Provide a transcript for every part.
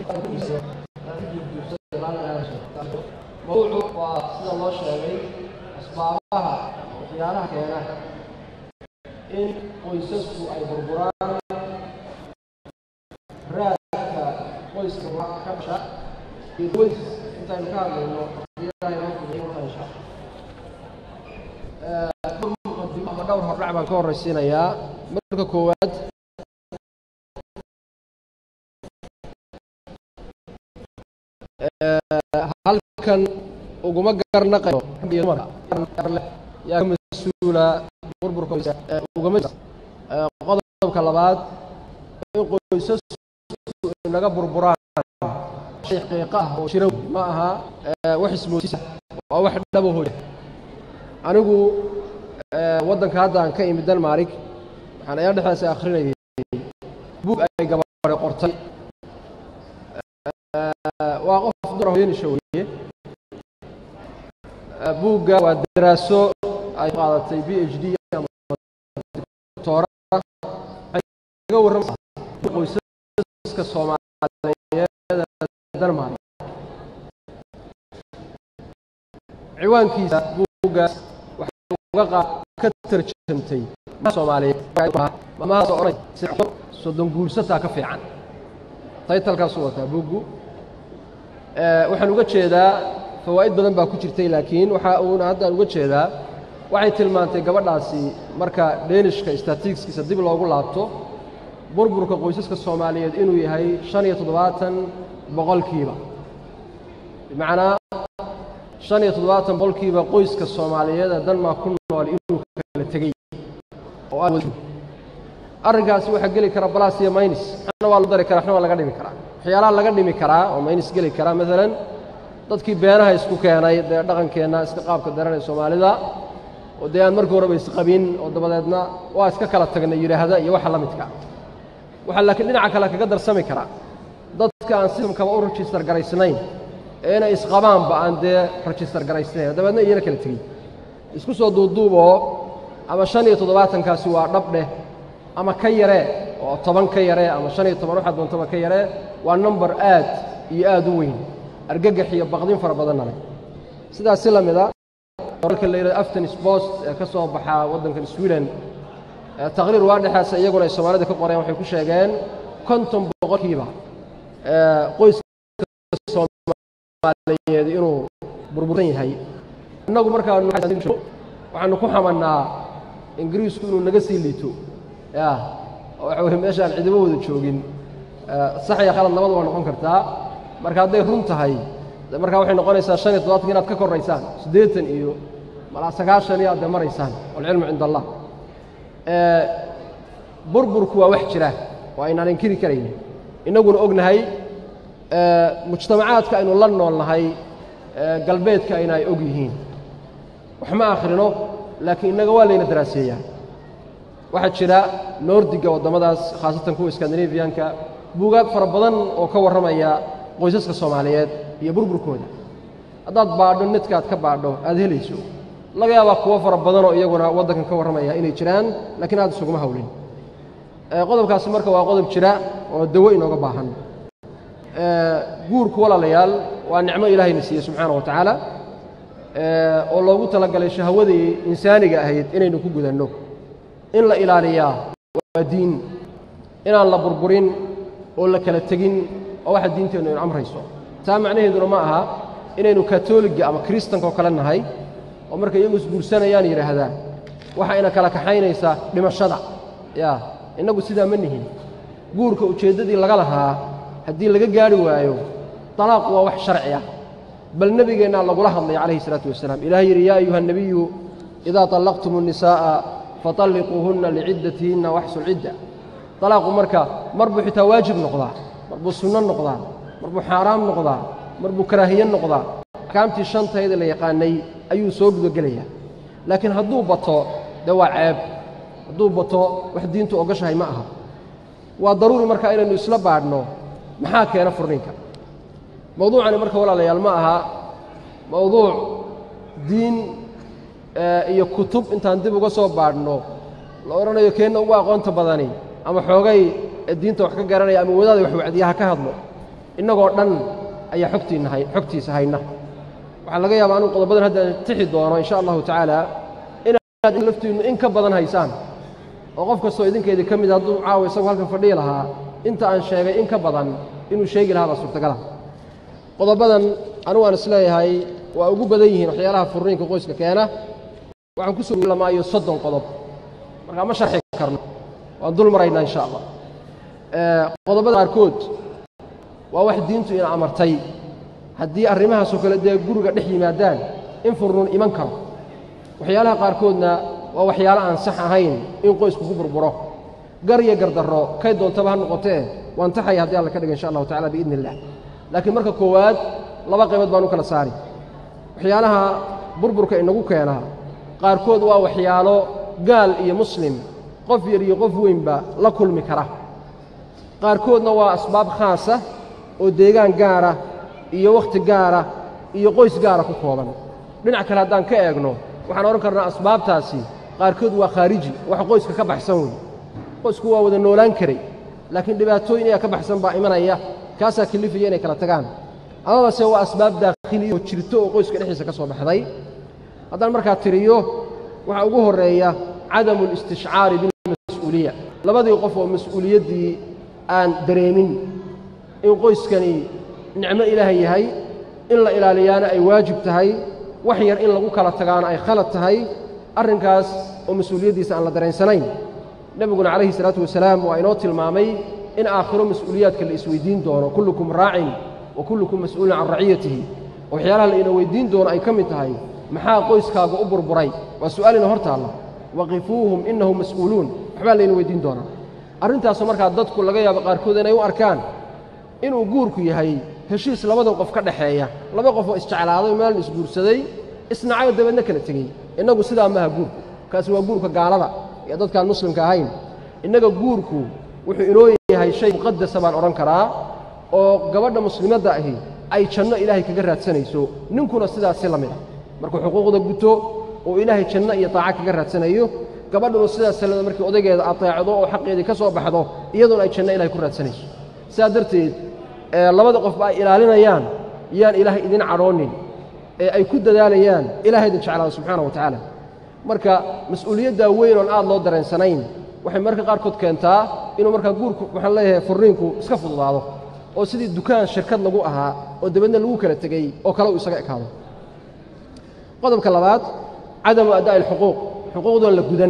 mawduucu waa sida loo sheegay asbaabaha waxyaalaha keena in qoysasku ay burburaan raadka qoyska ka dhasha iyo qoys intaynu ka hadlayno ilahay noo fududeeyo ka dhasha ama dhowr hordhac baan ka horraysiinayaa marka koowaad halkan uguma garnaqayo iyo dumarka yaa ka mas-uula burburka ugama qodobka labaad in qoysasku inaga burburaan shay xaqiiqa ah oo jira ma aha wax ismoodisa waa wax dhabo hoy anigu waddanka hadda aan ka imid denmarig waxaan ayaa dhexdaasi akhrinayay buug ay gabadhe qortay waa qof dumar hooyanisha weeye buugga waa daraaso ay qaadatay b h d ama doctora ga warrama qoysaska soomaaliyeed denmark ciwaankiisa buuggaas waxay uga qa ka tarjamtay soomaaliyeed mamahaas odhanay soddon guursataa ka fiican taytalkaasuu wataa buuggu waxaan uga jeedaa fawaa'id badan baa ku jirtay laakiin waxa uuna haddaan uga jeedaa waxay tilmaantay gabadhaasi marka dhenishka statistiskiisa dib loogu laabto burburka qoysaska soomaaliyeed inuu yahay shan iyo toddobaatan boqolkiiba bimacnaa shan iyo toddobaatan boqolkiiba qoyska soomaaliyeed ee denmark ku nool inuu kala tegey oo arrinkaasi waxaa geli kara balas iyo maynis waxna waa lagu dari kara waxna waa laga dhimi karaa waxyaalaha laga dhimi karaa oo maynis geli karaa maalan dadkii beenaha isku keenay dee dhaqankeenna iska qaabka daranee soomaalida oo dee aan markii horeba isqabin oo dabadeedna waa iska kala tagnay yidhaahda iyo waxa la midka waxaa laakiin dhinaca kale kaga darsami karaa dadka aan sistamkaba u rajistar garaysnayn ee inay isqabaanba aan dee rajistar garaysnayn dabeedna iyana kala tegey isku soo duuduuboo ama shan iyo toddobaatankaasi waa dhabdheh ama ka yaree oo toban ka yaree ama shan iyo toban waxaad doontaba ka yaree waa number aad iyo aad u weyn argagax iyo baqdin fara badanna leh sidaas si la mida warka la yidhahdo afton spost ee ka soo baxaa waddankan sweden taqriir waa dhexaasa iyaguna ay soomaalida ka qoreen waxay ku sheegeen konton boqolkiiba qoyska soomaaliyeed inuu burbursan yahay innagu markaanu waxaanu ku xamannaa ingiriisku inuu naga sii liito ya waxa weye meeshaan cidibo wada joogin sax iyo khalad labada waa noqon kartaa marka hadday run tahay markaa waxay noqonaysaa shan iyo toddobatanka inaad ka koraysaan siddeetan iyo malaa sagaashan iyo aad dee maraysaan walcilmu cinda allah burburku waa wax jira oo aynaan inkiri karaynin innaguna ognahay mujtamacaadka aynu la nool nahay galbeedka ayna ay og yihiin wax ma akhrino laakiin innaga waa layna daraaseeyaa waxaa jira noordiga waddamadaas khaasatan kuwa skandinafiyanka buugaag fara badan oo ka warramaya qoysaska soomaaliyeed iyo burburkooda haddaad baadho netka aad ka baadho aad helayso laga yaabaa kuwo fara badanoo iyaguna waddankan ka warramaya inay jiraan laakiin aad isuguma hawlin qodobkaasi marka waa qodob jira oo dawo inooga baahan guurku walaalayaal waa nicmo ilaahayna siiyey subxaana wa tacaala oo loogu talagalay shahwadii insaaniga ahayd inaynu ku gudanno in la ilaaliyaa waa diin inaan la burburin oo la kala tegin oo waxa diinteennu inu amrayso taa macnaheeduna ma aha inaynu katoliga ama kiristanka oo kale nahay oo markay iyagu isguursanayaan yidhaahdaa waxa ina kala kaxaynaysaa dhimashada yaa innagu sidaa ma nihin guurka ujeeddadii laga lahaa haddii laga gaadhi waayo talaaqu waa wax sharci ah bal nebigeennaa lagula hadlay calayhi isalaatu wasalaam ilahay yidhi yaa ayuha nebiyu idaa طallaqtum الnisaaءa faطalliquuhunna liciddatihinna waxsu lcidda talaaqu marka mar buu xitaa waajib noqdaa mar buu sunno noqdaa mar buu xaaraam noqdaa mar buu karaahiye noqdaa axkaamtii shantayda la yaqaanay ayuu soo gudagelayaa laakiin hadduu bato dee waa ceeb hadduu bato wax diintu ogashahay ma aha waa daruuri marka inaynu isla baadhno maxaa keena furninka mawduucani marka walaalayaal ma aha mawduuc diin iyo kutub intaan dib uga soo baadhno la odhanayo keenna ugu aqoonta badani ama xoogay diinta wax ka garanaya ama wadaada wax wacdiyaha ka hadlo innagoo dhan ayaa xogtiinna hay xogtiisa hayna waxaa laga yaabaa anuu qodobadan haddaan tixi doono insha allahu tacaala inaad laftiinnu in ka badan haysaan oo qof kastoo idinkeedii ka mid hadduu caawa isagu halkan fadhihi lahaa inta aan sheegay in ka badan inuu sheegi lahaa baa suurtagala qodobadan anugu aan isleeyahay waa ugu badan yihiin waxyaalaha furniinka qoyska keena waxaan ku soo lamaayo soddon qodob markaa ma sharxi karno waan dul maraynaa insha allah qodobada qaarkood waa wax diintu ina amartay haddii arrimahaasoo kale dee guriga dhex yimaadaan in furnuun iman karo waxyaalaha qaarkoodna waa waxyaalo aan sax ahayn in qoysku ku burburo gar iyo gardarro kay doontaba ha noqotee waan taxaya haddii alla ka dhiga insha allahu tacala biidni illah laakiin marka koowaad laba qaybood baan u kala saari waxyaalaha burburka inagu keenaa qaarkood waa waxyaalo gaal iyo muslim qof yar iyo qof weynba la kulmi kara qaarkoodna waa asbaab khaasa oo deegaan gaara iyo wakhti gaara iyo qoys gaara ku kooban dhinac kale haddaan ka eegno waxaan odhan karnaa asbaabtaasi qaarkood waa khaariji wax qoyska ka baxsan wey qoysku waa wada noolaan karay laakiin dhibaatooyin ayaa ka baxsan baa imanaya kaasaa kelifaya inay kala tagaan amabase waa asbaab daakhiliya oo jirto oo qoyska dhexdiisa ka soo baxday haddaan markaa tiriyo waxaa ugu horreeya cadamu alistishcaari bilmas-uuliya labadii qof oo mas-uuliyaddii aan dareemin in qoyskani nicmo ilaahay yahay in la ilaaliyaana ay waajib tahay wax yar in lagu kala tagaana ay khalad tahay arrinkaas oo mas-uuliyaddiisa aan la dareensanayn nebiguna calayhi salaatu wasalaam waa inoo tilmaamay in aakhiro mas-uuliyaadka la isweydiin doono kullukum raacin wa kullukum mas'uulun can raciyatihi oo waxyaalaha la ina weyddiin doono ay ka mid tahay maxaa qoyskaaga u burburay waa su'aalina hor taalla waqifuuhum innahum mas'uuluun waxbaa layna weyddiin doonaa arrintaasoo markaa dadku laga yaabo qaarkood inay u arkaan inuu guurku yahay heshiis labada qof ka dhaxeeya laba qof oo isjeclaaday maalin isguursaday isnacay dabeedna kala tegey innagu sidaa maaha guurku kaasi waa guurka gaalada iyo dadkaan muslimka ahayn innaga guurku wuxuu inoo yahay shay muqadasa baan odhan karaa oo gabadha muslimadda ahi ay janno ilaahay kaga raadsanayso ninkuna sidaasi la mid a markuu xuquuqda guto oo ilaahay janno iyo taaca kaga raadsanayo gabadhuna sidaas salada markii odaygeeda ateecdo oo xaqeedii ka soo baxdo iyaduna ay janno ilahay ku raadsanayso sidaa darteed labada qofba ay ilaalinayaan yaan ilaahay idin cadhoonin ee ay ku dadaalayaan ilahay idin jeclaado subxaana wa tacaala marka mas-uuliyaddaa weyn oon aad loo dareensanayn waxay marka qaarkood keentaa inuu markaa guurku waxaan leeyahay furniinku iska fududaado oo sidii dukaan shirkad lagu ahaa oo dabeedna lagu kala tegey oo kale uu isaga ekaado qodobka labaad cadamu addaa'i alxuquuq xuquuqdoon la gudan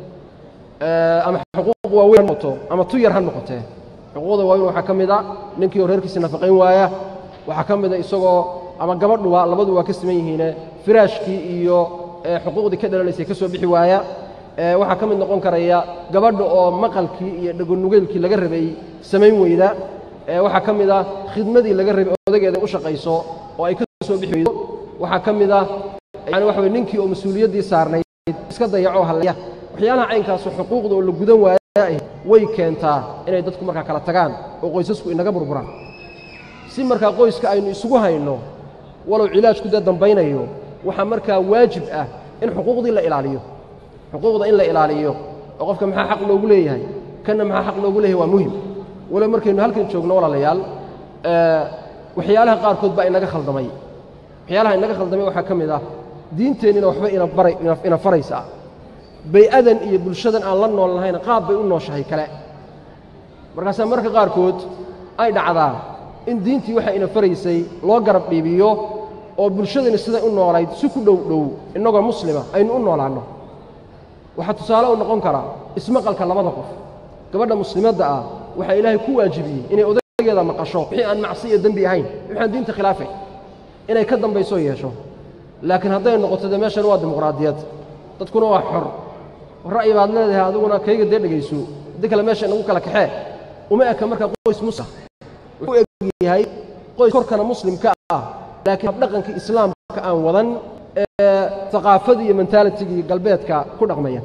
ama xuquuq waaweyn ha noqoto ama tu yar ha noqotee xuquuqda waaweyn waxaa ka mid a ninkii oo reerkiisa nafaqayn waaya waxaa ka mida isagoo ama gabadhuba labadu waa ka siman yihiine firaashkii iyo xuquuqdii ka dhalanaysay ka soo bixi waaya waxaa ka mid noqon karaya gabadha oo maqalkii iyo dhagonugeylkii laga rabay samayn weyda waxaa ka mid ah khidmadii laga rabay odageeda u shaqayso oo ay ka soo bixi weydo waxaa ka mid ah yani waxa weye ninkii oo mas-uuliyaddii saarnayd iska dayacoo hallaya waxyaalaha caynkaasu xuquuqda oo la gudan waaya way keentaa inay dadku markaa kala tagaan oo qoysasku inaga burburaan si markaa qoyska aynu isugu hayno walow cilaajku dee dambaynayo waxaa markaa waajib ah in xuquuqdii la ilaaliyo xuquuqda in la ilaaliyo oo qofka maxaa xaq loogu leeyahay kanna maxaa xaq loogu leeyahay waa muhim walow markaynu halkan joogno walaalayaal waxyaalaha qaarkood baa inaga khaldamay waxyaalaha inaga khaldamay waxaa ka mid ah diinteennina waxba ina baray ina faraysaa bay-adan iyo bulshadan aan la nool nahayna qaab bay u nooshahay kale markaasaa marka qaarkood ay dhacdaa in diintii waxa ina faraysay loo garab dhiibiyo oo bulshadani siday u noolayd si ku dhow dhow innagoo muslima aynu u noolaanno waxaa tusaale u noqon karaa ismaqalka labada qof gabadha muslimadda ah waxaa ilaahay ku waajibiyey inay odageeda maqasho wixii aan macsi iyo dembi ahayn waxaan diinta khilaafay inay ka dambaysoo yeesho laakiin hadday noqoto dee meeshan waa dimuqraadiyad dadkuna waa xor ra'yi baad leedahay adiguna kayga dee dhegayso haddii kale meesha inagu kala kaxee uma eka marka qoys muslim wuxuu eg yahay qoys korkana muslimka ah laakiin habdhaqanka islaamka aan wadan ee aqaafadii iyo mentalitigii galbeedka ku dhaqmaya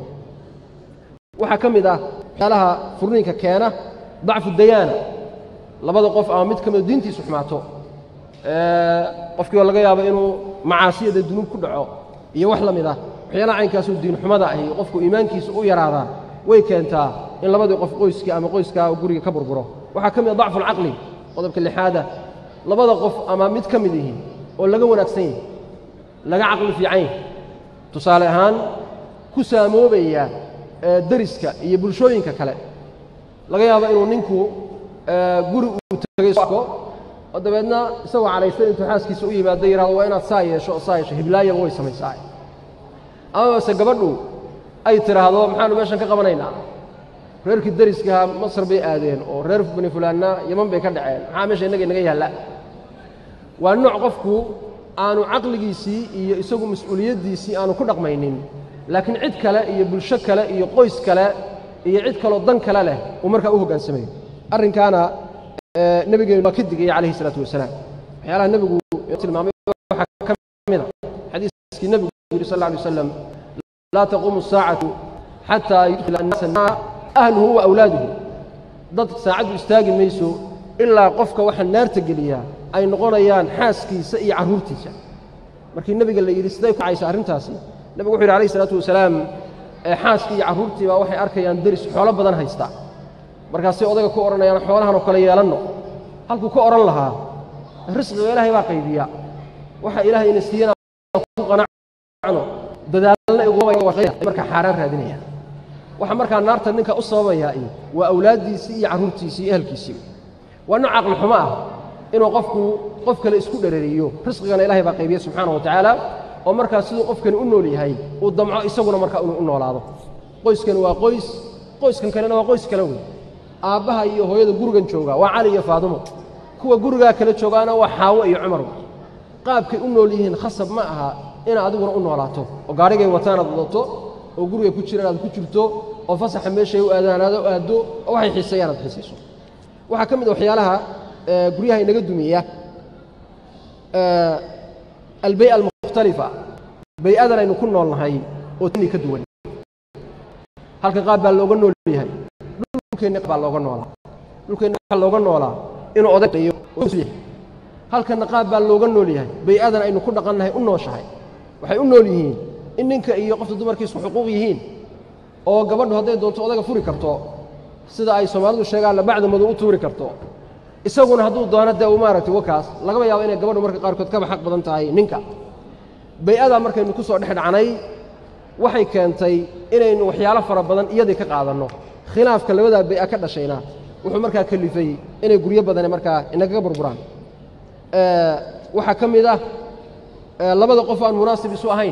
waxaa ka mid ah waxyaalaha furniinka keena dacfu dayaana labada qof ama mid ka mida diintiisu xumaato qofkii oo laga yaabo inuu macaasiyada dunuub ku dhaco iyo wax la mid ah waxyaalaha caynkaasoo diinxumada ahi qofku iimaankiisa u yaraadaa way keentaa in labadii qof qoyskii ama qoyskaa guriga ka burburo waxaa ka mid a dacfu alcaqli qodobka lixaada labada qof ama mid ka mid yihiin oo laga wanaagsan yahay laga caqli fiican yahay tusaale ahaan ku saamoobaya deriska iyo bulshooyinka kale laga yaabo inuu ninku guri uu tegay oo dabeedna isagoo calaysan intuu xaaskiisa u yimaado yihahdo waa inaad saa yeesho oo saa yeesho hiblaayaba way samaysaa ama base gabadhu ay tidhaahdo maxaanu meeshan ka qabanaynaa reerkii deriskaha masar bay aadeen oo reer bani fulaanna yaman bay ka dhaceen maxaa meesha innaga inaga yaalla waa nooc qofku aanu caqligiisii iyo isagu mas-uuliyaddiisii aanu ku dhaqmaynin laakiin cid kale iyo bulsho kale iyo qoys kale iyo cid kaloo dan kale leh uu markaa u hoggaansamayo arrinkaana nebigeenu waa ka digaya calayhi isalaatu wasalaam waxyaalaha nebigu tilmaamay waxaa ka mid a xadiiskii nebigu yidhi sal alla alay wasalam laa taquumu asaacatu xataa yudkhila annaasa naa ahluhu wa awlaaduhu dad saacaddu istaagi mayso ilaa qofka waxa naarta geliyaa ay noqonayaan xaaskiisa iyo carruurtiisa markii nebiga la yidhi siday ku caysa arrintaasi nebigu wuxu yidhi alayh isalaatu wasalaam xaaskii iyo carruurtii baa waxay arkayaan deris xoolo badan haysta markaasay odayga ku odhanayaan xoolahanoo kale yeelanno halkuu ka odhan lahaa risqiga ilaahay baa qaybiya waxa ilaahay ina siiyana ku qanacno dadaalna igmarkaa xaaraan raadinaya waxa markaa naarta ninka u sababayaa waa awlaaddiisii iyo carruurtiisii iyo ehelkiisii waa nooc caqli xumo ah inuu qofku qof kale isku dherariyo risqigana ilahay baa qaybiya subxaana wa tacaala oo markaa siduu qofkani u nool yahay uu damco isaguna markaa inuu u noolaado qoyskani waa qoys qoyskan kalena waa qoys kale wey aabbaha iyo hooyada gurigan jooga waa cali iyo faadimo kuwa gurigaa kale joogaana waa xaawo iyo cumar qaabkay u nool yihiin khasab ma aha inaad adiguna u noolaato oo gaarigay wataan aad wadato oo gurigay ku jiraan aad ku jirto oo fasaxa meeshay u aadaan aad aaddo oo waxay xiiseeyaan aad xiisayso waxaa ka mid a waxyaalaha guryaha inaga dumiya albay almukhtalifa bay-adan aynu ku nool nahay oo tani ka duwan halka qaab baa looga nool yahay dhulkeenna baa looga noolaa dhulkeenna waxaa looga noolaa inuu odayo halkanna qaab baa looga nool yahay bay-adan aynu ku dhaqannahay u nooshahay waxay u nool yihiin in ninka iyo qofta dumarkiisku xuquuq yihiin oo gabadhu hadday doonto odaga furi karto sida ay soomaalidu sheegaanna bacda madow u tuuri karto isaguna hadduu doono dee uu maaragtay wakaas lagaba yaabo inay gabadhu marka qaarkood kaba xaq badan tahay ninka bay-adaa markaynu ku soo dhex dhacnay waxay keentay inaynu waxyaalo fara badan iyadii ka qaadanno khilaafka labadaa bay-a ka dhashayna wuxuu markaa kalifay inay guryo badane markaa inagaga burburaan waxaa ka mid ah labada qof aan munaasib isu ahayn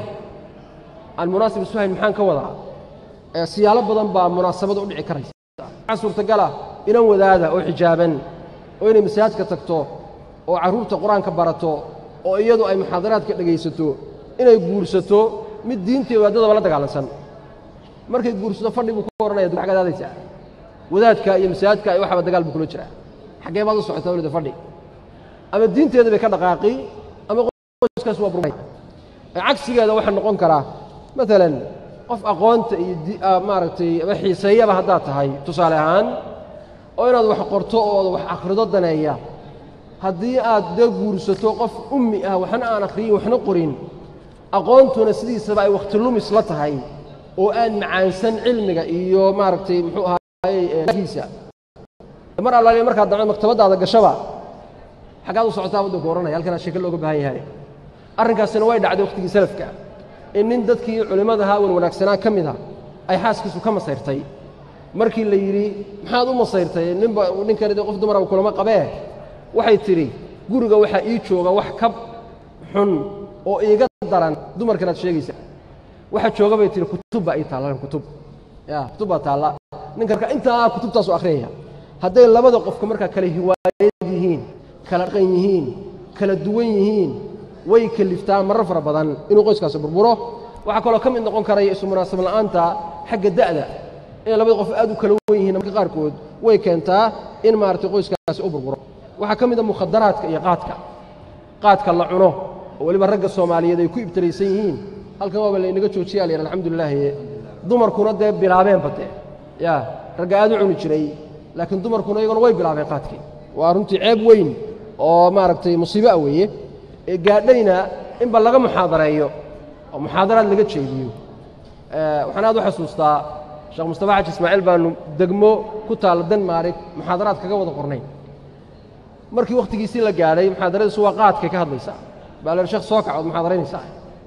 aan munaasib isu ahayn maxaan ka wadaa siyaalo badan baa munaasabada u dhici karaysa waxaa suurtagala inan wadaada oo xijaaban oo inay masaajidka tagto oo carruurta qur-aanka barato oo iyadu ay muxaadaraadka dhegaysato inay guursato mid diintii wadaadadaba la dagaalansan markay guursato fadhi buu ku ohanaya du xagaad aadaysaa wadaadka iyo masaajidka ay waxaba dagaal buu kula jiraa xaggee baad u socotaa walida fadhi ama diinteeda bay ka dhaqaaqi ama qoyskaas waa burmay cagsigeeda waxaa noqon karaa maalan qof aqoonta iyo maaragtay ama xiiseeyaba haddaad tahay tusaale ahaan oo inaad wax qorto oo wax akhrido daneeya haddii aad dee guursato qof ummi ah waxna aan akhriyin waxna qorin aqoontuna sidiisaba ay wakhti lumis la tahay oo aan macaansan cilmiga iyo maaragtay muxuu ahaayegiisa mar allaaliya markaad damco maktabaddaada gashaba xaggaad u socotaa waddanku ohanaya halkanaa sheeke looga baahan yahay arrinkaasina way dhacday wakhtigii salafka in nin dadkii culimmadaha wan wanaagsanaa ka mid a ay xaaskiisu ka masayrtay markii la yidhi maxaad u masayrtay ninba ninkani dee qof dumaraba kulama qabee waxay tidhi guriga waxaa ii jooga wax ka xun oo iiga daran dumarkan aad sheegaysa waxa jooga bay tihi kutub baa ii taalla kutub ya kutub baa taalla ninka marka intaa kutubtaasu akhriyaya hadday labada qofka markaa kala hiwaayad yihiin kala dhaqan yihiin kala duwan yihiin way keliftaa marar fara badan inuu qoyskaasi burburo waxaa kaloo ka mid noqon karaya isu munaasab la'aanta xagga da'da inay labada qof aad u kala wen yihiin marka qaarkood way keentaa in maaragtay qoyskaasi u burburo waxaa ka mid a mukhadaraadka iyo qaadka qaadka la cuno oo weliba ragga soomaaliyeed ay ku ibtilaysan yihiin halkan waaba laynaga joojiya la yidhi alxamdulilaahi dumarkuna dee bilaabeenba dee ya ragga aad u cuni jiray laakiin dumarkuna iyaguna way bilaabeen qaadkii waa runtii ceeb weyn oo maaragtay musiibo ah weeye ee gaadhayna inba laga muxaadareeyo oo muxaadaraad laga jeediyo waxaan aad u xasuustaa sheekh mustafa xaji ismaaciil baanu degmo ku taalla denmarig muxaadaraad kaga wada qornay markii wakhtigiisii la gaadhay muxaadaradiisu waa qaadkay ka hadlaysaa baa la sheekh soo kacood muxaadaraynaysaa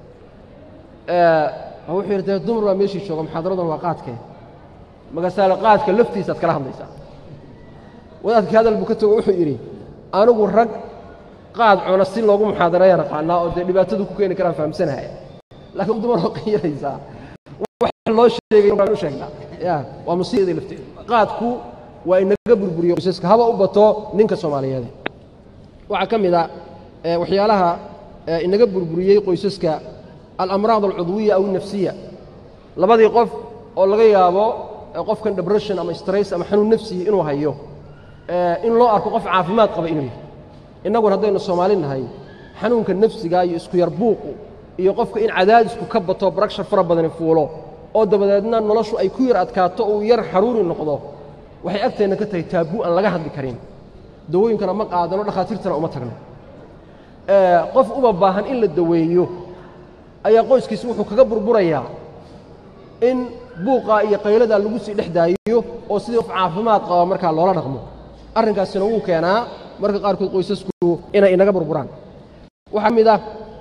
wuxuu yidhi dee dumar baa meeshii jooga muxaadaradan waa qaadkee magasaale qaadka laftiisaad kala hadlaysaa wadaadkii hadal buu ka tago wuxuu yidhi anigu rag qaad cuna si loogu muxaadareeya naqaanaa oo dee dhibaatadu ku keeni karaan fahamsanahaya laakiin dumar oo qiyaraysaa wax loo sheegay u sheegnaa ya waa musiibadii lafteeda qaadku waa inaga burburiyo qoysaska haba u bato ninka soomaaliyeed waxaa ka mid a waxyaalaha inaga burburiyey qoysaska alamraad alcudwiya aw nafsiya labadii qof oo laga yaabo qofkan depression ama stress ama xanuun nafsiyi inuu hayo in loo arko qof caafimaad qaba inuu yahay innaguna haddaynu soomaali nahay xanuunka nafsiga iyo isku yar buuqu iyo qofka in cadaadisku ka bato baragshar fara badani fuulo oo dabadeedna noloshu ay ku yar adkaato uu yar xaruuri noqdo waxay agteenna ka tahay taabuu aan laga hadli karin dawooyinkana ma qaadano dhakhaatiirtana uma tagno qof uba baahan in la daweeyo ayaa qoyskiisi wuxuu kaga burburayaa in buuqaa iyo qayladaa lagu sii dhex daayiyo oo sidii qof caafimaad qaba markaa loola dhaqmo arrinkaasina wuu keenaa marka qaarkood qoysasku inay inaga burburaan waxaa mid ah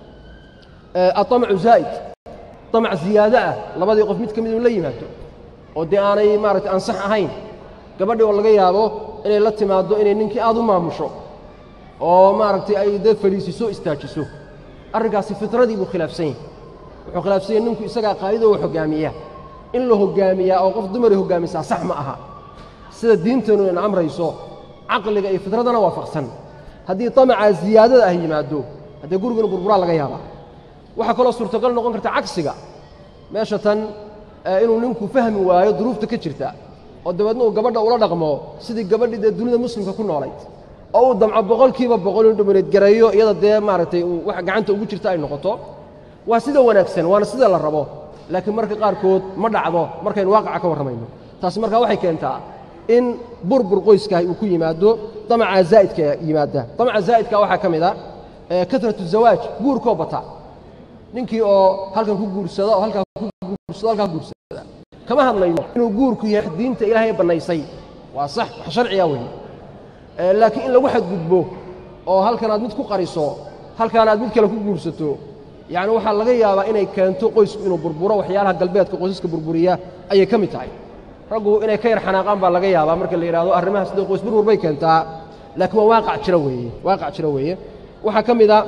aطamcu zaa'id طamac ziyaado ah labadii qof mid ka mid inu la yimaado oo dee aanay maaragtay ansax ahayn gabadhii oo laga yaabo inay la timaaddo inay ninkii aad u maamusho oo maaragtay ay dee fadhiisiso istaajiso arrinkaasi fitradii buu khilaafsan yahay wuxuu khilaafsan yahay ninku isagaa qaa'idoo hoggaamiya in la hoggaamiyaa oo qof dumaray hoggaamisaa sax ma aha sida diinteennu ina amrayso caqliga iyo fitradana waafaqsan haddii tamacaa ziyaadada ah yimaado haddee guriguna burburaa laga yaabaa waxaa kaloo suurtagal noqon karta cagsiga meesha tan inuu ninku fahmi waayo duruufta ka jirta oo dabeedna uu gabadha ula dhaqmo sidii gabadhii dee dunida muslimka ku noolayd oo uu damco boqolkiiba boqol inu dhumaneedgareeyo iyada dee maaragtay wax gacanta ugu jirta ay noqoto waa sida wanaagsan waana sida la rabo laakiin marka qaarkood ma dhacdo markaynu waaqaca ka warramayno taasi markaa waxay keentaa in burbur qoyskaah uu ku yimaado damaca zaa'idka yimaada damaca zaa'idka waxaa ka mid a katratu zawaaj guurkoo bata ninkii oo halkan ku guursada oo halkaa ku guursado halkaa ku guursada kama hadlayno inuu guurku yahay diinta ilaahay bannaysay waa sax wax sharciga weeye laakiin in lagu xadgudbo oo halkan aad mid ku qariso halkaan aad mid kale ku guursato yacni waxaa laga yaabaa inay keento qoysku inuu burburo waxyaalaha galbeedka qoysaska burburiya ayay ka mid tahay raggu inay ka yar xanaaqaan baa laga yaabaa marka la yidhahdo arrimaha sida qoys burbur bay keentaa laakiin waa waaqac jira weeye waaqac jira weeye waxaa ka mid a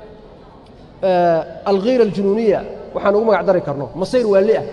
alkhiira aljunuuniya waxaan ugu magac dari karno masayr waali ah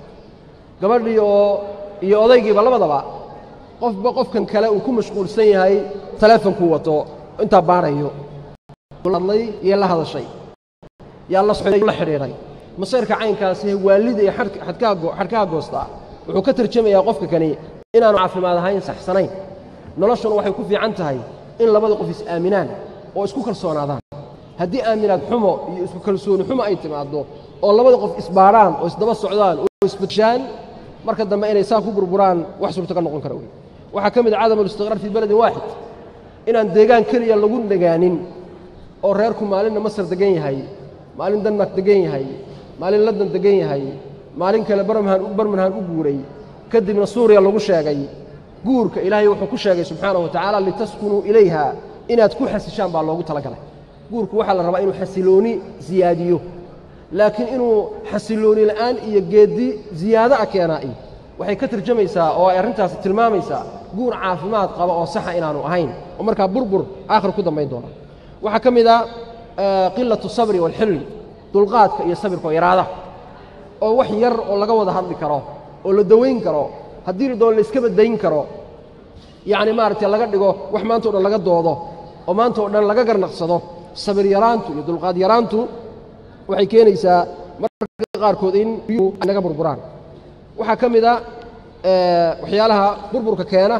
gabadhii oo iyo odaygiiba labadaba qofba qofkan kale uu ku mashquulsan yahay taleefonkuu wato intaa baarayo hadlay iyo la hadashay yaa la soday la xidhiidhay masayrka caynkaasi waalida iyo xadhkaha goostaa wuxuu ka tarjamayaa qofka kani inaanu caafimaad ahayn saxsanayn noloshuna waxay ku fiican tahay in labada qof is-aaminaan oo isku kalsoonaadaan haddii aaminaad xumo iyo isku kalsooni xumo ay timaaddo oo labada qof isbaadhaan oo isdaba socdaan oo isbadshaan marka dambe inay saa ku burburaan wax suurtagal noqon kara wey waxaa ka mid a cadam alistiqraar fii beledin waaxid inaan deegaan keliya lagu nagaanin oo reerku maalinna masar degan yahay maalin denmark degan yahay maalin london degan yahay maalin kale barmanhan u guuray kadibna suuriya lagu sheegay guurka ilaahay wuxuu ku sheegay subxaanahu wa tacaala litaskunuu ilayha inaad ku xasishaan baa loogu talagalay guurku waxaa la rabaa inuu xasilooni siyaadiyo laakiin inuu xasilooni la'aan iyo geeddi ziyaado a keenaa waxay ka tarjamaysaa oo ay arrintaasi tilmaamaysaa guur caafimaad qaba oo saxa inaanu ahayn oo markaa burbur aakhir ku dambayn doona waxaa ka mid a qilatu sabri waalxilmi dulqaadka iyo sabirka oo yaraada oo wax yar oo laga wada hadli karo oo la dawayn karo haddii la doon la iska badayn karo yacni maaragtay laga dhigo wax maanta o dhan laga doodo oo maanta oo dhan laga garnaqsado sabir yaraantu iyo dulqaad yaraantu waxay keenaysaa marka qaarkood in biyuhu ay naga burburaan waxaa ka mid a waxyaalaha burburka keena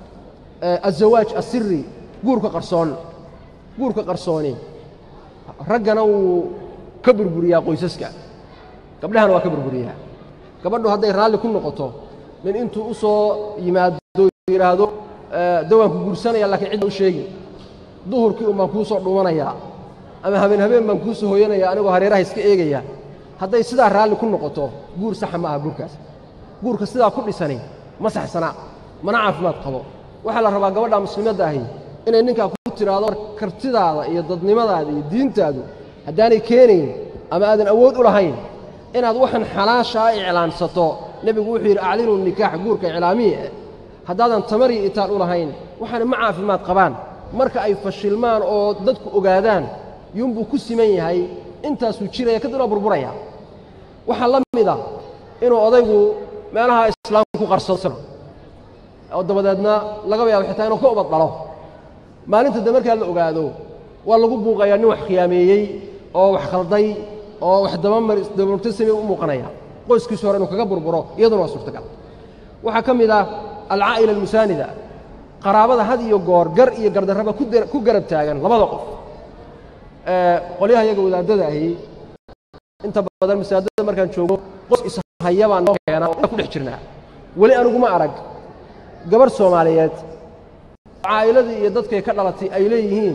azawaaj asiri guurka qarsoon guurka qarsooni raggana wuu ka burburiyaa qoysaska gabdhahana waa ka burburiyaa gabadhu hadday raalli ku noqoto nin intuu u soo yimaado yidhaahdo dawaanku guursanaya lakiin cidda u sheegi duhurkii un baan kuu soo dhumanayaa ama habeen habeen baan kuu soo hooyanaya anigoo hareeraha iska eegaya hadday sidaa raalli ku noqoto guur saxa ma aha guurkaas guurka sidaa ku dhisani ma saxsana mana caafimaad qabo waxaa la rabaa gabadha muslimadda ahi inay ninkaa ku tidhaahdo kartidaada iyo dadnimadaada iyo diintaadu haddaanay keenayn ama aadan awood u lahayn inaad waxan xalaashaa iclaansato nebigu wuxuu yidhi aclinu nikaax guurka iclaamiye eh haddaadan tamar iyo itaal u lahayn waxaana ma caafimaad qabaan marka ay fashilmaan oo dadku ogaadaan yuunbuu ku siman yahay intaasuu jiraya kadibna burburaya waxaa la mid ah inuu odaygu meelaha islaamka ku qarsado oo dabadeedna laga yaabo xitaa inuu ka ubad dhalo maalinta de markaa la ogaado waa lagu buuqayaa nin wax khiyaameeyey oo wax khalday oo wax dabamar dabamarto samey u muuqanaya qoyskiisu hore inuu kaga burburo iyaduna waa suurtagal waxaa ka mid ah alcaa'ila almusaanida qaraabada had iyo goor gar iyo gardarraba ku garab taagan labada qof qolyaha iyaga wadaadada ahi inta badan masaajidada markaan joogo qos ishaya baan noo keena oo ku dhex jirnaa weli aniguma arag gabarh soomaaliyeed caa'iladii iyo dadkay ka dhalatay ay leeyihiin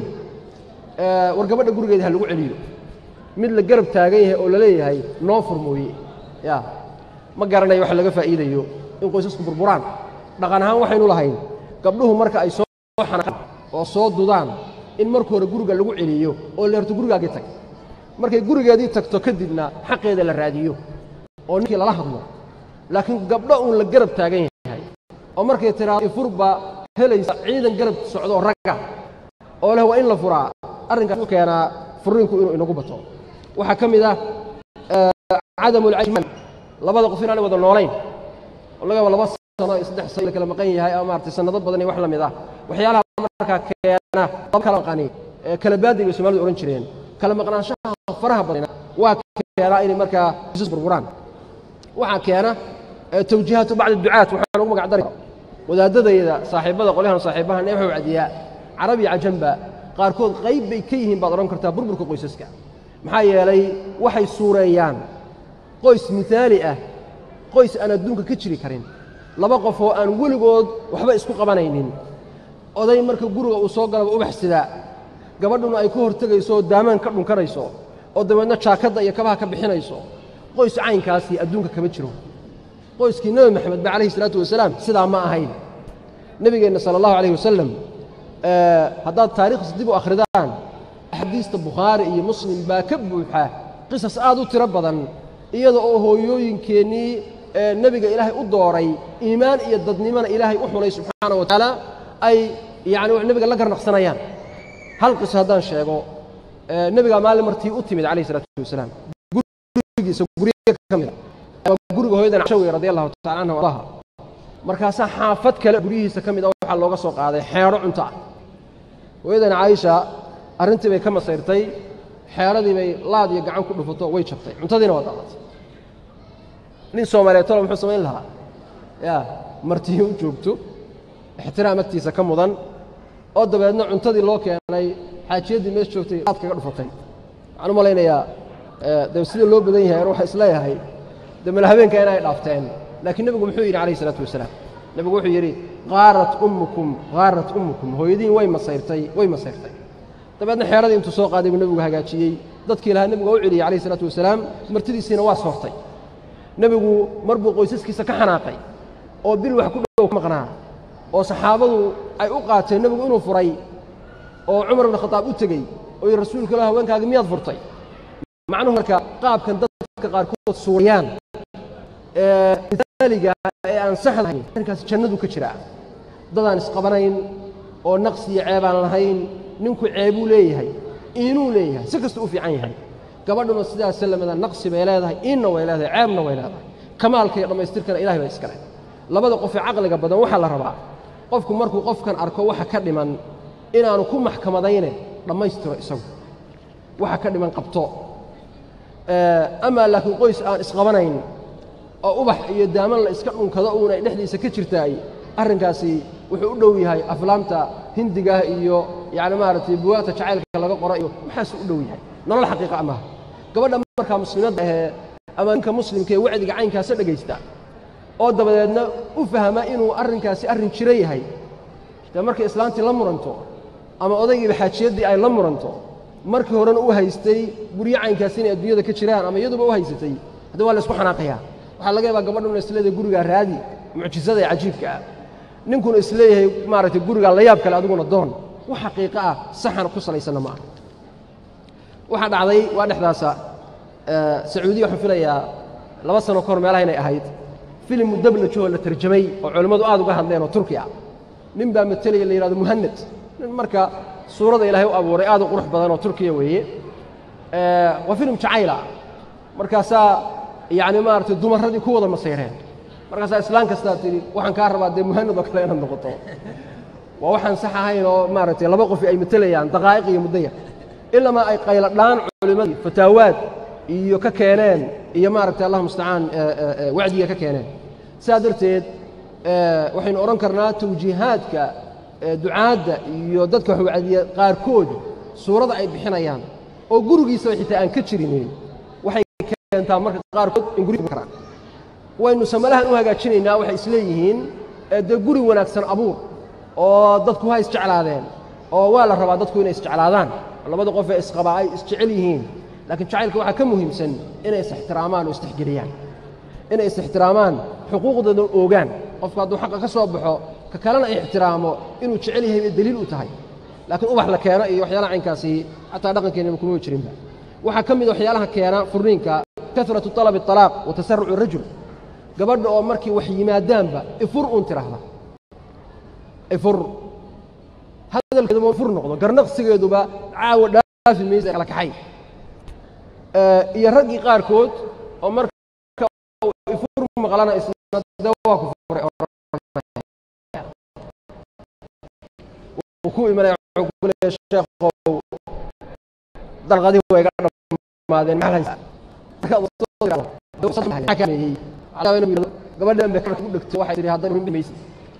war gabadha gurigeeda ha lagu celiyo mid la garab taagan yahay oo la leeyahay noo furmooye ya ma garanayo wax laga faa'iidayo in qoysasku burburaan dhaqan ahaan waxaynu lahayn gabdhuhu marka ay soo xanaqaan oo soo dudaan in marka hore guriga lagu celiyo oo leerto gurigaagii tag markay gurigeedii tagto kadibna xaqeeda la raadiyo oo ninkii lala hadlo laakiin gabdho uun la garab taagan yahay oo markay tiraado ifurba helaysa ciidan garab socdo ragga oo leh waa in la furaa arrinkaas u keenaa furiinku inuu inagu bato waxaa ka mid ah cadamu lcayman labada qof inaanay wada noolayn oo laga yaabo laba sano iyo saddex sano la kala maqan yahay ama maaragtay sannado badan iyo wax la mid ah waxyaalaha markaa keena laba kala maqani kala baadi bay soomalidu odhan jireen kala maqnaanshaha faraha badana waa keenaa inay markaa isas burburaan waxaa keena tawjiihaatu bacdi ducaat waxaa lagu magac dari wadaadadayda saaxiibbada qolyahan saaxiibaha nee waxuu cadiyaa carab iyo cajanba qaarkood qayb bay ka yihiin baad odhan kartaa burburka qoysaska maxaa yeelay waxay suureeyaan qoys mihaali ah qoys aan adduunka ka jiri karin laba qof oo aan weligood waxba isku qabanaynin oday marka guriga uu soo galaba ubax sidaa gabadhuna ay ka hortegayso oo daamaan ka dhunkanayso oo dabeedna jaakadda iyo kabaha ka bixinayso qoys caynkaasi adduunka kama jiro qoyskii nebi maxamed ba calayhi isalaatu wasalaam sidaa ma ahayn nebigeenna sala allahu calayh wasalam haddaad taariikhdiis dib u akhridaan axaadiista bukhaari iyo muslim baa ka buuxa qisas aad u tiro badan iyada oo hooyooyinkeennii nebiga ilaahay u dooray iimaan iyo dadnimona ilaahay u xulay subxaana wa tacaala ay yacni nebiga la garnaqsanayaan hal qiso haddaan sheego nebigaa maalin martii u timid calayhi isalaatu wasalaam gurigiisa guryo ka mid a guriga hooyadan cashawi radi allahu tacala anha ardaha markaasaa xaafad kale guryihiisa ka mid a waxaa looga soo qaaday xeedho cunto ah hooyadan caaisha arrintii bay ka masayrtay xeedhadii bay laad iyo gacan ku dhufato way jabtay cuntadiina waa daadatay nin soomaaliyeed tolo muxuu samayn lahaa yaa martii u joogto ixtiraam agtiisa ka mudan oo dabeedna cuntadii loo keenay xaajiyaddii mees joogtay laad kaga dhufatay waxaan u malaynayaa de sida loo badan yahay an waxaa isleeyahay de mala habeenka inay dhaafteen laakiin nebigu muxuu yidhi calayhi isalaatu wasalaam nebigu wuxuu yidhi qaarat ummukum qaarat ummukum hooyadiin way masayrtay way masayrtay dabeedna xeeradii intuu soo qaaday buu nebigu hagaajiyey dadkii lahaa nebigu waa u celiyey calayhi isalaatu wasalaam martidiisiina waa soortay nebigu mar buu qoysaskiisa ka xanaaqay oo bil wax ku dhow ka maqnaa oo saxaabadu ay u qaateen nebigu inuu furay oo cumar ibn khataab u tegey oo yidhi rasuulka ilah haweenkaagi miyaad furtay macnuhu marka qaabkan dadka qaarkood suurayaan miaaliga ee aan saxdahayn arrinkaas jannadu ka jiraa dadaan isqabanayn oo naqsi iyo ceebaan lahayn ninku ceebuu leeyahay iinuu leeyahay si kasta u fiican yahay gabadhuna sidaas lamida naqsi bay leedahay iinna way leedahay ceebna way leedahay kamaalka iyo dhammaystirkana ilahay baa iskale labada qofee caqliga badan waxaa la rabaa qofku markuu qofkan arko waxa ka dhiman inaanu ku maxkamadayne dhammaystiro isagu waxa ka dhiman qabto amaa laakiin qoys aan isqabanayn oo ubax iyo daaman la iska dhunkado uun ay dhexdiisa ka jirtaay arrinkaasi wuxuu u dhow yahay aflaamta hindigaah iyo yacni maaragtay buwaagta jacaylka laga qoro iyo maxaasuu u dhow yahay nolol xaqiiqa amaha gabadha markaa muslimadda ahee ama ninka muslimka ee wacdiga caynkaasa dhegaysta oo dabadeedna u fahma inuu arrinkaasi arrin jiro yahay dee markay islaantii la muranto ama odaygiiba xaajiyaddii ay la muranto markii horena u haystay guryo caynkaasi inay adduunyada ka jiraan ama iyaduba u haysatay haddii waa la isku xanaaqayaa waxaa laga yaabaa gabadhuna isleedahay gurigaa raadi mucjisada ee cajiibka ah ninkuna isleeyahay maaragtay gurigaa la yaab kale adiguna doon wax xaqiiqo ah saxan ku salaysanna ma aha waxaa dhacday waa dhexdaasa sacuudiya waxaan filayaa laba sano ka hor meelaha inay ahayd filim mudablajoo la tarjamay oo culimmadu aad uga hadleen oo turki ah nin baa matelaya la yidhahdo muhanad nin marka suurada ilaahay u abuuray aad u qurux badan oo turkiya weeye waa filim jacayla markaasaa yacni maaragtay dumarradii ku wada masayreen markaasaa islaan kastaa tidhi waxaan kaa rabaa dee muhanad oo kale inaad noqoto waa waxaan sax ahayn oo maaragtay laba qof ay matelayaan daqaa'iq iyo muddo yar ilamaa ay qayladhaan culimmadii fataawaad iyo ka keeneen iyo maaragtay allah mustacaan wacdiga ka keeneen sidaa darteed waxaynu odhan karnaa tawjiihaadka ducaadda iyo dadka wax wacdiya qaarkood suurada ay bixinayaan oo gurigiisaba xitaa aan ka jirinin waxay keentaa marka qaarkood in guriga karaan waynu samalahan u hagaajinaynaa waxay isleeyihiin dee guri wanaagsan abuur oo dadku ha isjeclaadeen oo waa la rabaa dadku inay isjeclaadaan labada qof ee isqabaa ay isjecel yihiin laakiin jacaylka waxaa ka muhiimsan inay is-ixtiraamaan oo istixgeliyaan inay is-ixtiraamaan xuquuqdooda oogaan qofku hadduu xaqa ka soo baxo ka kalena ixtiraamo inuu jecel yahay bay daliil u tahay laakiin ubax la keeno iyo waxyaalaha caynkaasi xataa dhaqankeenaba kuma jirinba waxaa ka mid waxyaalaha keena furniinka karatu talabi alaaq wa tasarucu rajul gabadha oo markii wax yimaadaanba ifur uun tiraahda ifur hadalkeeduba fur noqdo garnaqsigeeduba caawa dhaafi maysa kala kaxay iyo raggii qaarkood oo marka ifur maqlana isna de waa ku furay uu ku imanaya wuxuu ku leeyahay sheekhow dalqadii way ga dhamaadeen maxaa gabadhan bay ku dhegto waxay tihi haddana rin maysa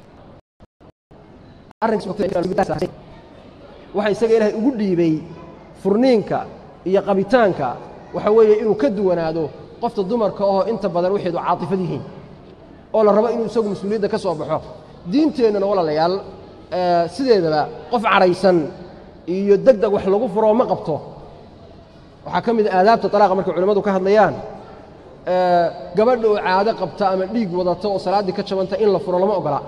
waxa isaga ilaahay ugu dhiibay furniinka iyo qabitaanka waxa weeye inuu ka duwanaado qofta dumarka oo inta badan waxeedu caatifad yihiin oo la rabo inuu isagu mas-uuliyadda ka soo baxo diinteennana walaalayaal sideedaba qof cadhaysan iyo deg deg wax lagu furoo ma qabto waxaa ka mid a aadaabta talaaqa markay culimmadu ka hadlayaan gabadha oo caado qabta ama dhiig wadata oo salaaddii ka jabanta in la furo lama ogola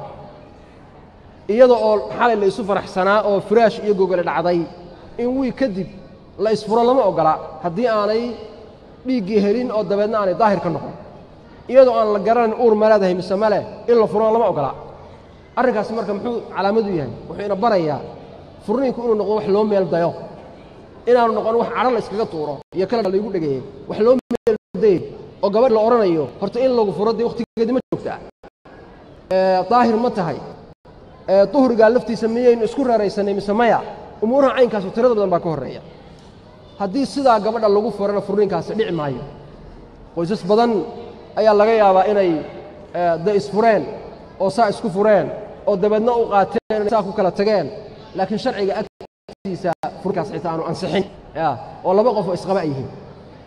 iyada oo xalay la isu faraxsanaa oo firaash iyo gogole dhacday in wiig kadib la isfuro lama ogola haddii aanay dhiiggii helin oo dabeedna aanay daahir ka noqon iyadoo aan la garanayn uur ma leedahay mise male in la furona lama ogola arrinkaasi marka muxuu calaamadu yahay wuxuu ina barayaa furniinku inuu noqdo wax loo meel dayo inaanu noqon wax cadho la iskaga tuuro iyo kala laygu dhegeeyey wax loo meel dayey oo gabadh la odhanayo horta in lagu furo dee wakhtigeedi ma joogtaa daahir ma tahay duhrigaa laftiisa miyaynu isku reeraysanay mise maya umuuraha caynkaasu tirada badan baa ka horreeya haddii sidaa gabadha lagu furana furniinkaasi dhici maayo qoysas badan ayaa laga yaabaa inay de isfureen oo saa isku fureen oo dabeedna u qaateen saa ku kala tageen laakiin sharciga agtiisa furkaas xitaa aanu ansixin oo laba qof oo isqaba ay yihiin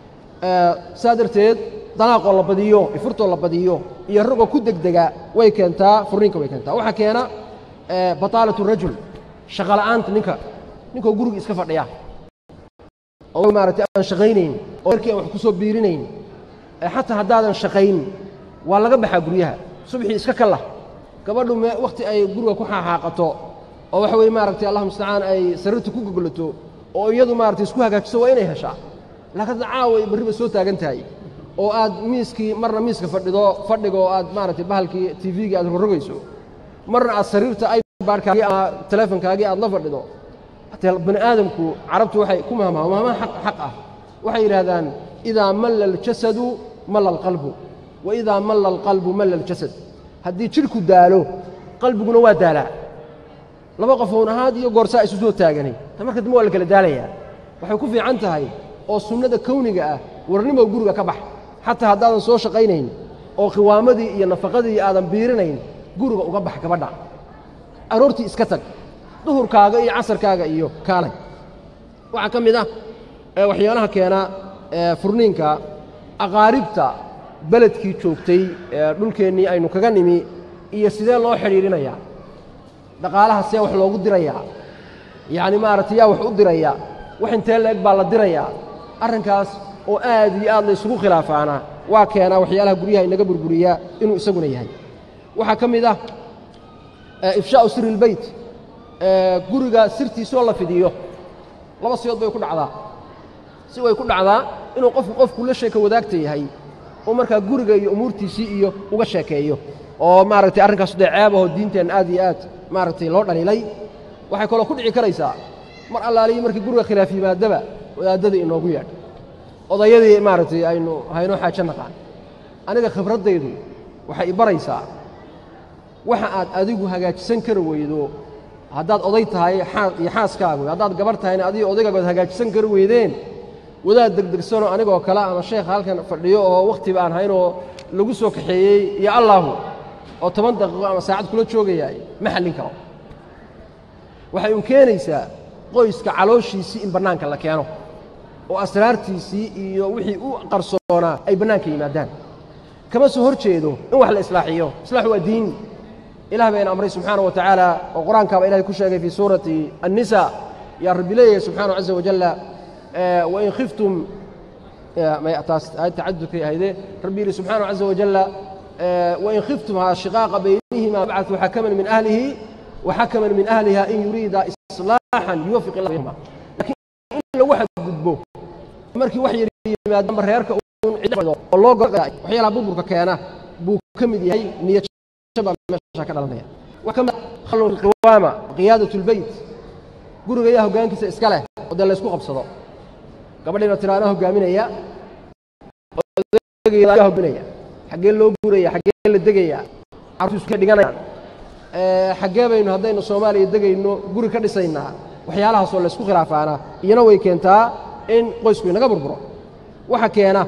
saa darteed dalaaqoo la badiyo ifurtoo la badiyo iyo ragoo ku degdega way keentaa furniinka way keentaa waxaa keena bataalatu rajul shaqola'aanta ninka ninkoo guriga iska fadhiya oo maaragtay aan shaqaynayn oo markii aan wax ku soo biirinayn xataa haddaadan shaqayn waa laga baxaa guryaha subxii iska kalla gabadhu me wakhti ay guriga ku xaaxaaqato oo waxa weye maaragtay allah mustacaan ay sariirta ku gogolato oo iyadu maaragtay isku hagaajiso waa inay heshaa laakiin caaway barriba soo taagan tahay oo aad miiskii marna miiska fadhido fadhiga oo aad maaragtay bahalkii tvgii aad rorogayso marna aad sariirta ibaadhkaagii ama teleefonkaagii aad la fadhido hatee bani aadamku carabtu waxay ku mahmaha mahmaha xaq xaq ah waxay yidhaahdaan idaa malla aljasadu malla alqalbu wa idaa malla alqalbu malla aljasad haddii jidhku daalo qalbiguna waa daalaa laba qofown ahaad iyo goorsaa isu soo taaganay ta marka dambe waa la kala daalayaa waxay ku fiican tahay oo sunnada kowniga ah warnimow guriga ka bax xataa haddaadan soo shaqaynayn oo khiwaamadii iyo nafaqadii aadan biirinayn guriga uga bax gabadha aroortii iska tag duhurkaaga iyo casarkaaga iyo kaalay waxaa ka mid ah waxyaalaha keena furniinka aqaaribta beledkii joogtay dhulkeennii aynu kaga nimi iyo sidee loo xidhiidhinayaa dhaqaalaha see wax loogu dirayaa yacni maaragtay yaa wax u diraya wax intee la-eg baa la dirayaa arrinkaas oo aad iyo aad la isugu khilaafaana waa keenaa waxyaalaha guryaha inaga burburiyaa inuu isaguna yahay waxaa ka mid ah ifshaa'u siri ilbeyt guriga sirtiisoo la fidiyo laba siyood bay ku dhacdaa si way ku dhacdaa inuu qofku qofku la sheeka wadaagta yahay oo markaa guriga iyo umuurtiisii iyo uga sheekeeyo oo maaragtay arrinkaas dee ceebahoo diinteenna aad iyo aad maaragtay loo dhaliilay waxay kaloo ku dhici karaysaa mar allaaliyi markii guriga khilaaf yimaadaba wadaadadii inoogu yeedh odayadii maaragtay aynu haynoo xaajo naqaan aniga khibraddaydu waxay i baraysaa waxa aad adigu hagaajisan kari weydo haddaad oday tahay iyo xaaskaagu haddaad gabarh tahayna adigo odaygagood hagaajisan kari weydeen wadaad degdegsanoo anigoo kale ama sheekha halkan fadhiyo oo wakhtiba aan haynoo lagu soo kaxeeyey iyo allaahu oo toban daqiiqo ama saacad kula joogayaay ma xallin karo waxay un keenaysaa qoyska calooshiisii in bannaanka la keeno oo asraartiisii iyo wixii u qarsoonaa ay bannaanka yimaadaan kama soo hor jeedo in wax la islaaxiyo islaax waa diin ilah bayna amray subxaana wa tacaala oo qur-aankaaba ilahay ku sheegay fii suurati annisa yaa rabbi leeyahay subxaanahu caza wajalla wain khiftum taas aayad tacadudkay ahayde rabbi yidhi subxaanahu caza wajalla wain khiftum shiqaaqa baynihima bacثuu xakaman min ahlihi waxakaman min ahliha in yuriida islaaxan yuwafiq illah baynahuma lakiin in lagu xadgudbo markii wax yar yimaadaba reerka un ciddo oo loo goray waxyaalaha burburka keena buu ka mid yahay niyad shaba meesha ka dhalanaya wax ka mid khallu qiwaama qiyaadat lbeyt guriga yaa hoggaankiisa iska leh oo dee laysku qabsado gabadhiina tiraana hoggaaminaya odageeda hoggaminaya xaggee loo guuraya xaggee la degaya carruurtiisu ka dhiganayaan xaggee baynu haddaynu soomaaliya degayno guri ka dhisaynaa waxyaalahaasoo laysku khilaafaana iyana way keentaa in qoysku inaga burburo waxa keena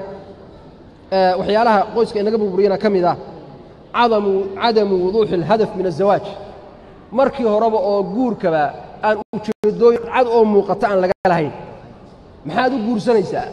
waxyaalaha qoyska inaga burburiyana ka mid ah cadamu cadamu wuduuxi alhadaf min azawaaj markii horeba oo guurkaba aan ujeedooyin cad oo muuqata aan laga lahayn maxaad u guursanaysaa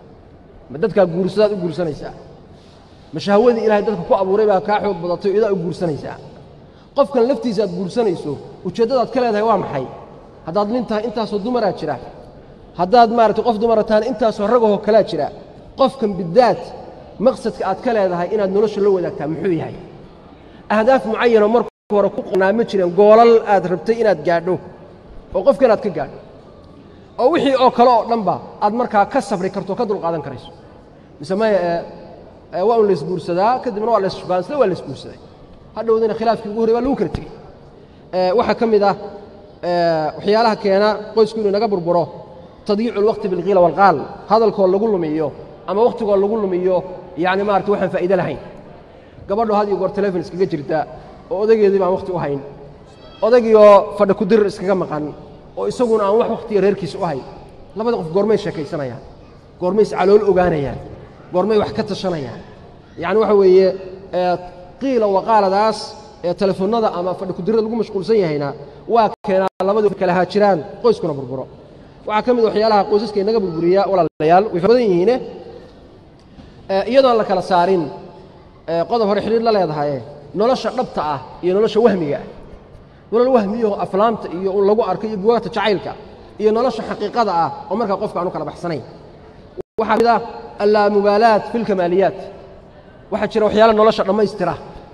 ma dadkaa guursadaad u guursanaysaa ma shahwadii ilahay dadka ku abuuray baa kaa xoog badatay o idaa u guursanaysaa qofkan laftiisa aad guursanayso ujeeddadaad ka leedahay waa maxay haddaad nin tahay intaasoo dumaraa jira haddaad maaragtay qof dumara tahana intaasoo ragahoo kalaa jira qofkan bidaad maqsadka aad ka leedahay inaad nolosha la wadaagtaa muxuu yahay ahdaaf mucayanoo marka hore ku qonaa ma jireen goolal aad rabtay inaad gaadho oo qofkan aad ka gaadho oo wixii oo kale oo dhanba aad markaa ka sabri karto o ka dulqaadan karayso mise maya waa un laysguursadaa kadibna waa laysbaansada waa laysguursaday hadhowdina khilaafkii ugu horrey waa lagu kala tegey waxaa ka mid ah waxyaalaha keena qoysku inuu inaga burburo tadyiicu lwaqti bilkiila walqaal hadalkoo lagu lumiyo ama wakhtigoo lagu lumiyo yacni maarata waxaan faa'iide lahayn gabadho had iyo goor telefon iskaga jirta oo odageedii baan wakhti u hayn odagiioo fadhi ku dirir iskaga maqan oo isaguna aan wax wakhtiga reerkiisa u hayn labada qof goormay sheekaysanayaan goormay iscalool ogaanayaan goormay wax ka tashanayaan yacni waxa weeye qiila waqaaladaas ee telefoonnada ama fadhi kudirada lagu mashquulsan yahayna waa keenaa labadu kala haajiraan qoyskuna burburo waxaa ka mid waxyaalaha qoysaska inaga burburiya walaalayaal way fara badan yihiine iyadoon la kala saarin qodob hore xidhiir la leedahaye nolosha dhabta ah iyo nolosha wahmiga ah nolol wahmiyaho aflaamta iyo un lagu arko iyo bugaagta jacaylka iyo nolosha xaqiiqada ah oo markaa qofka aanu kala baxsanayn waxaa mid ah allaamubaalaat fi lkamaaliyaat waxaa jira waxyaala nolosha dhammaystira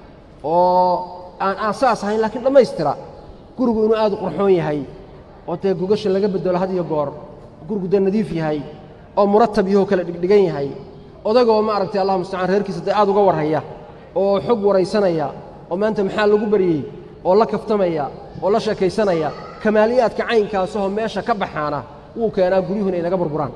oo aan aasaas ahayn laakiin dhammaystira gurigu inuu aad u qurxoon yahay oo dee gogasha laga bedelo had iyo goor gurigu dee nadiif yahay oo muratab yahoo kala dhigdhigan yahay odagoo maaragtay allah mustacaan reerkiisa dee aad uga warhaya oo xog waraysanaya oo maanta maxaa lagu baryey oo la kaftamaya oo la sheekaysanaya kamaaliyaadka caynkaasahoo meesha ka baxaana wuu keenaa guryuhu inay naga burburaan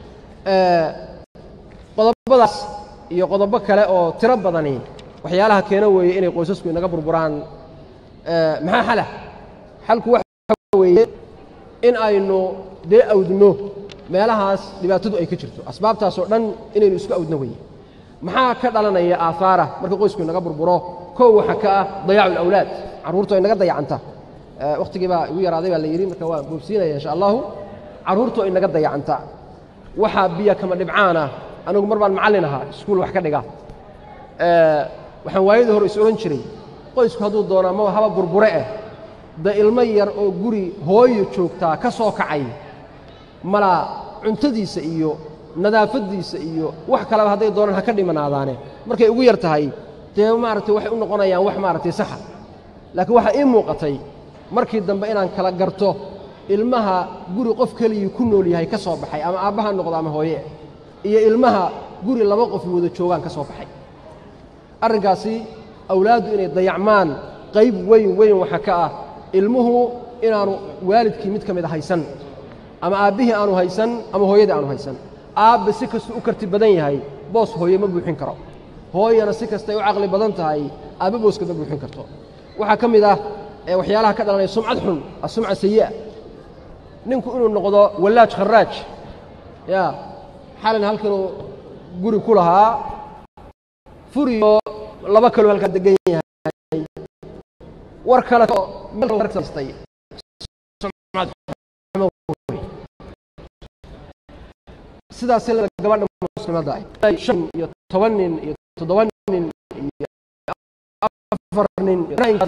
qodobadaas iyo qodobo kale oo tiro badani waxyaalaha keena weeye inay qoysasku inaga burburaan maxaa xala xalku waxa weeye in aynu dee awdno meelahaas dhibaatadu ay ka jirto asbaabtaasoo dhan inaynu isku awdno weye maxaa ka dhalanaya aahaara marka qoysku inaga burburo kow waxa ka ah dayaacu alawlaad carruurtu ay naga dayacanta wakhtigii baa igu yaraaday baa la yidhi marka waan boobsiinaya insha allahu carruurtu ay naga dayacanta waxaa biyo kama dhibcaan ah anigu mar baan macallin ahaa iskuul wax ka dhiga waxaan waayadii hore is odhan jiray qoysku hadduu doonaa ma haba burbure eh da ilmo yar oo guri hooyo joogtaa ka soo kacay malaa cuntadiisa iyo nadaafaddiisa iyo wax kaleba hadday doonaan ha ka dhimanaadaane markay ugu yar tahay dee maaragtay waxay u noqonayaan wax maaragtay saxa laakiin waxaa ii muuqatay markii dambe inaan kala garto ilmaha guri qof keligii ku nool yahay ka soo baxay ama aabbaha noqdo ama hooye iyo ilmaha guri laba qof wada joogaan ka soo baxay arrinkaasi awlaaddu inay dayacmaan qayb weyn weyn waxa ka ah ilmuhu inaanu waalidkii mid ka mid a haysan ama aabbihii aanu haysan ama hooyadii aanu haysan aabbe si kastuu u karti badan yahay boos hooye ma buuxin karo hooyana si kastay u caqli badan tahay aabbe booska ma buuxin karto waxaa ka mid ah waxyaalaha ka dhalanaya sumcad xun asumca sayi'a ninku inuu noqdo wallaaj kharaaj ya xalin halkanuu guri ku lahaa furiyo laba kaloo halkaa degan yahay war kale stay sidaas gabadha muslimadda ah shan iyo toban nin iyo toddoba nin iyo afar nin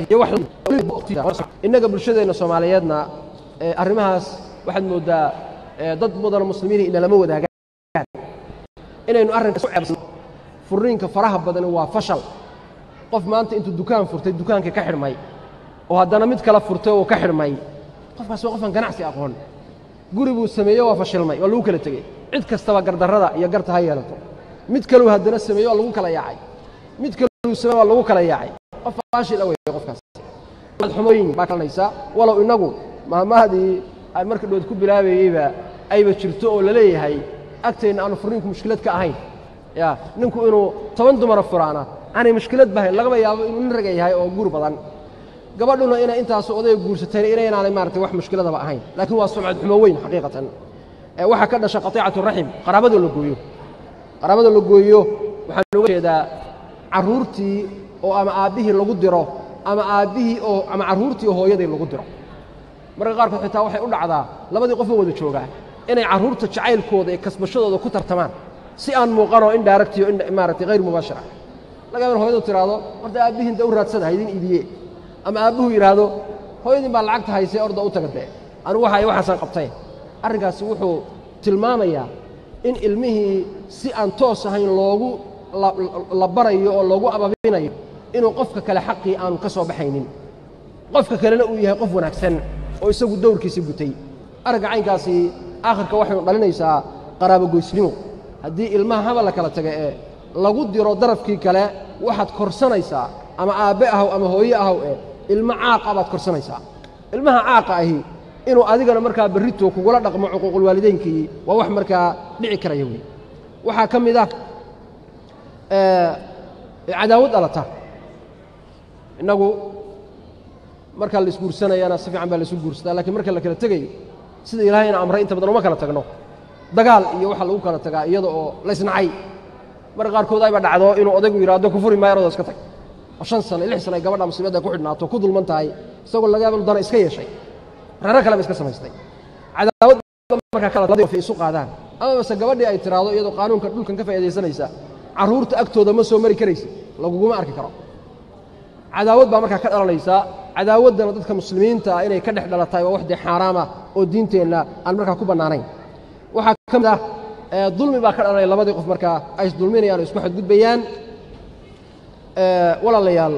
innaga bulshadeenna soomaaliyeedna arrimahaas waxaad mooddaa dad mudana muslimiin ina lama wadaagaan inaynu arrinkaas u ceebsan furriinka faraha badani waa fashal qof maanta intuu dukaan furtay dukaankii ka xidhmay oo haddana mid kala furtay oo ka xidhmay qofkaas waa qofaan ganacsi aqoon guri buu sameeye waa fashilmay waa lagu kala tegey cid kastaba gardarrada iyo garta ha yeelato mid kaluu haddana sameeye waa lagu kala yaacay mid kaluu sameye waa lagu kala yaacay qof faashil awey qofkaas xumooyin baa kalanaysa walow innagu maamahdii aan marka dhood ku bilaabayeyba ayba jirto oo la leeyahay agteenna aanu furniinku mushkilad ka ahayn ya ninku inuu toban dumara furaana aanay mushkilad bahayn lagaba yaabo inuu nin raga yahay oo guur badan gabadhuna inay intaasu odayga guursatayna inaynaanay maaragtay wax mushkiladaba ahayn laakiin waa sumcad xumo weyn xaqiiqatan waxaa ka dhasha qatiicatu raxim qaraabadoo la gooyo qaraabada la gooyo waxaan uga jeedaa carruurtii oo ama aabbihii lagu diro ama aabbihii oo ama carruurtii oo hooyadii lagu diro marka qaarkood xitaa waxay u dhacdaa labadii qofoo wada joogaa inay carruurta jacaylkooda iyo kasbashadooda ku tartamaan si aan muuqanoo in daaragtiyo in maaragtay hayr mubaashir ah laga yaban hoyadu tiraahdo horta aabbihiin da u raadsada haydin iibiye ama aabbuhu yidhaahdo hooyadiin baa lacagta haysee orda u taga dee anigu waxa waxaasaan qabtay arrinkaasi wuxuu tilmaamayaa in ilmihii si aan toos ahayn loogu la barayo oo loogu ababinayo inuu qofka kale xaqii aanu ka soo baxaynin qofka kalena uu yahay qof wanaagsan oo isagu dowrkiisa gutay aragga caynkaasi aakhirka waxaynu dhalinaysaa qaraabogoysnimo haddii ilmaha haba la kala taga ee lagu diro darafkii kale waxaad korsanaysaa ama aabbe ahaw ama hooye ahaw ee ilmo caaqa baad korsanaysaa ilmaha caaqa ahi inuu adigana markaa berrito kugula dhaqmo cuquuqulwaalideynkii waa wax markaa dhici karaya wey waxaa ka mid ah cadaawad dhalata innagu markaa la isguursanayana si fiican baa la isu guursadaa lakiin marka la kala tegayo sida ilaahayna amray inta badan uma kala tagno dagaal iyo waxaa lagu kala tagaa iyada oo laysnacay marka qaarkood ayba dhacdo inuu odaygu yidhaahdo ku furi maayo oda iska tag oo shan sano lix sano ay gabadha muslimadda ku xidhnaato ku dulman tahay isagoo laga yaaba inu dana iska yeeshay reero kale ba iska samaystay cadaawad markaa kala isu qaadaan ama base gabadhii ay tiraahdo iyadoo qaanuunka dhulkan ka faa'iidaysanaysa carruurta agtooda ma soo mari karaysa laguguma arki karo cadaawad baa markaa ka dhalanaysa cadaawaddana dadka muslimiinta ah inay ka dhex dhalatahay waa wax dee xaaraama oo diinteenna aan markaa ku bannaanayn waxaa ka mid ah dulmi baa ka dhalanaya labadii qof markaa ay isdulminayaan oo isku xadgudbayaan walaalayaal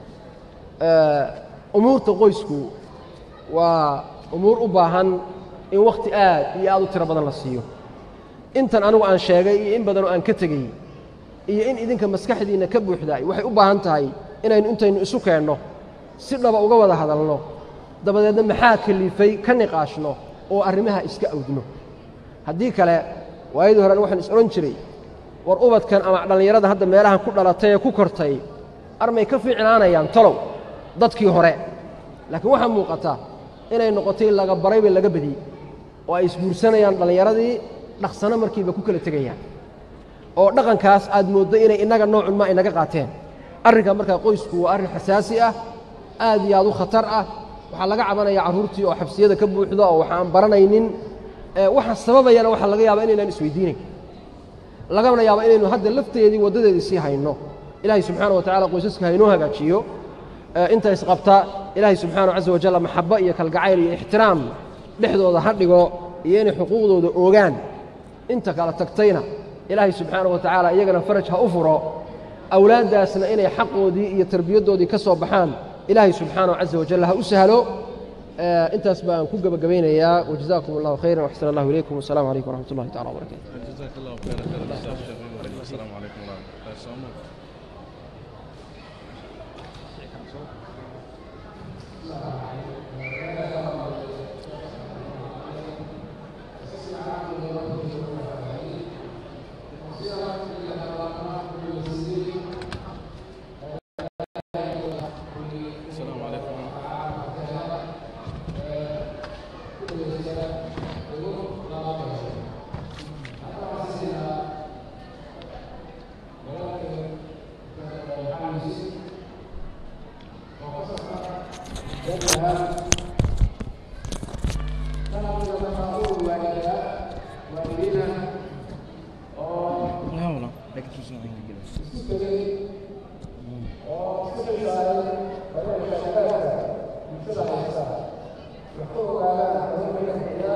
umuurta qoysku waa umuur u baahan in wakhti aad iyo aad u tiro badan la siiyo intan anigu aan sheegay iyo in badanoo aan ka tegey iyo in idinka maskaxdiinna ka buuxdaay waxay u baahan tahay inaynu intaynu isu keenno si dhaba uga wada hadalno dabadeedna maxaa kaliifay ka niqaashno oo arrimaha iska awdno haddii kale waayadii horena waxaan is odhan jiray war ubadkan ama dhallinyarada hadda meelahan ku dhalatay ee ku kortay armay ka fiicnaanayaan talow dadkii hore laakiin waxaa muuqata inay noqotay laga barayba laga badiyey oo ay isguursanayaan dhallinyaradii dhaqsano markiiba ku kala tegayaan oo dhaqankaas aad mooddo inay innaga noocun ma inaga qaateen arrinka markaa qoysku waa arrin xasaasi ah aad iyo aad u khatar ah waxaa laga cabanaya carruurtii oo xabsiyada ka buuxda oo waxaan baranaynin waxa sababayana waxaa laga yaaba inaynaan isweydiinayn lagana yaaba inaynu hadda lafteedii waddadeedii sii hayno ilaahay subxaana wa tacala qoysaska haynoo hagaajiyo inta isqabta ilaahay subxaana caza wajalla maxabbo iyo kalgacayl iyo ixtiraam dhexdooda ha dhigo iyo inay xuquuqdooda oogaan inta kala tagtayna ilaahay subxaana wa tacaala iyagana faraj ha u furo awlaaddaasna inay xaqoodii iyo tarbiyaddoodii ka soo baxaan ilaahay subxaanahu caza wajalla ha u sahlo intaas baan ku gebagabaynayaa wajazaakum allahu khayran waxsan allahu ilaykum wasalaamu calaykum waraxmat ullahi tacala wabarakatu جزاك الله خيرا خير الجزاء الشيخ السلام عليكم ورحمه الله وبركاته السلام عليكم لا والله لكن شو اسمه Wuxuu ogaadaa